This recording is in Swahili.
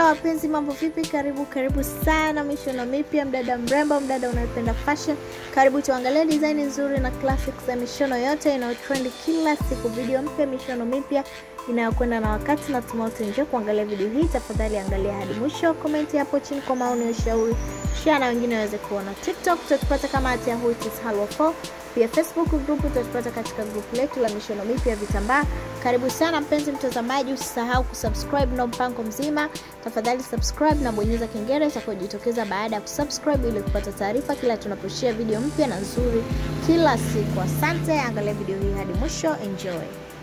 wapenzi, mambo vipi? Karibu karibu sana mishono mipya, mdada mrembo, mdada unayependa fashion, karibu tuangalie design nzuri na classics za mishono yote inayotrend kila siku. Video mpya, mishono mipya inayokwenda na wakati. Natumai utaenjoy kuangalia video hii. Tafadhali angalia hadi mwisho, komenti hapo chini kwa maoni, ushauri, share na wengine waweze kuona. TikTok tutatupata kama at Yahoo it is Halwa 4 pia Facebook group utatupata katika group letu la mishono mipya vitambaa. Karibu sana mpenzi mtazamaji, usisahau kusubscribe na mpango mzima. Tafadhali subscribe na bonyeza kengele itakayojitokeza baada ya kusubscribe ili kupata taarifa kila tunaposhare video mpya na nzuri kila siku. Asante, angalia video hii hadi mwisho, enjoy.